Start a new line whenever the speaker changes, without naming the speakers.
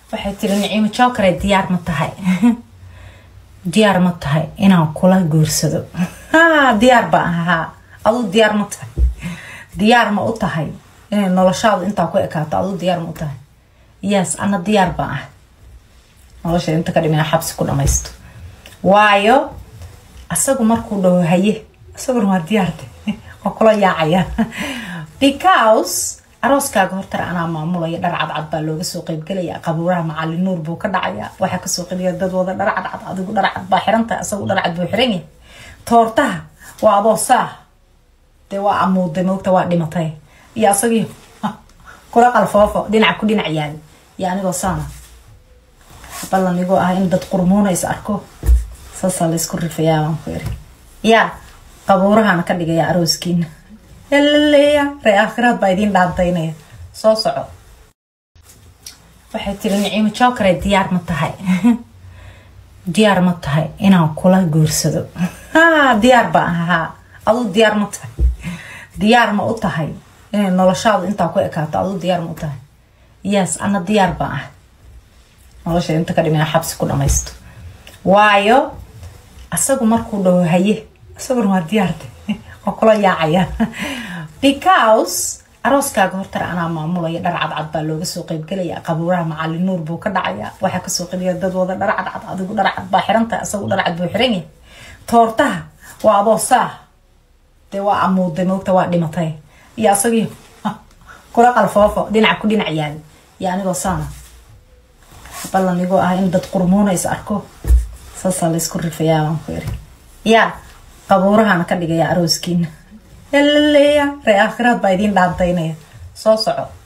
waxay tiri niciimo jokare diyaar ma tahay diyaar ma tahay inaan kula guursado diyaar baan ahaa aduu diyaar ma tahay diyaar ma u tahay inay noloshaadu intaa ku ekaato aduu diyaar ma u tahay yes ana diyaar baan ah nolosha inta ka dhimina xabsi ku dhamaysto waayo asagu markuu dhaho haye isaguna waa diyaarde waa kula yaacaya because arooskaaga hortara anaa maamulaya dhar cadcad baa looga soo qeybgelaya qabuuraha macalin nuur buu ka dhacaya waxaa kasoo qeliya dad wada dhar cadcad adigu dhar cad baa xirantahay asagu dhar cad buu xiran yahay toortaha waa adoo saah dee waa amuuday moogta waa dhimatay iyo asagii kula qalfoofo dhinac ku dhinac yaali iyo anigoo saana ballan igoo ah in dad qurmuuna is arko saasaa laysku rifayaa baan ku iri yaa qabuurahana ka dhigaya arooskiina laleeya ree aakhiraad baa idiin dhaantaynaya soo soco waxay tiri niciimo jokare diyaar ma tahay diyaar ma tahay inaan kula guursado diyaar baan ahaa aduu diyaar ma tahay diyaar ma u tahay inay noloshaadu intaa ku ekaato aduu diyaar ma u tahay yes ana diyaar baan ah nolosha inta ka dhimina xabsi ku dhamaysto waayo asagu markuu dhaho haye isaguna waa diyaarde waa kula yaacaya because arooskaaga hortara anaa maamulaya dhar cadcad baa looga soo qeybgelaya qabuuraha macalin nuur buu ka dhacaya waxaa kasoo qeliya dad wada dhar cadcad adigu dhar cad baa xirantahay asagu dhar cad buu xiran yahay toortaha waa adoo saah dee waa amuuday moogta waa dhimatay iyo asagii kula qalfoofo dhinac ku dhinac yaali iyo anigoo saana ballan igoo ah in dad qurmuuna is arko saasaa laysku rifayaa baan ku iri yaa qabuurahana ka dhigaya arooskiina laleeya ree aakhiraad baa idiin dhaantaynaya soo soco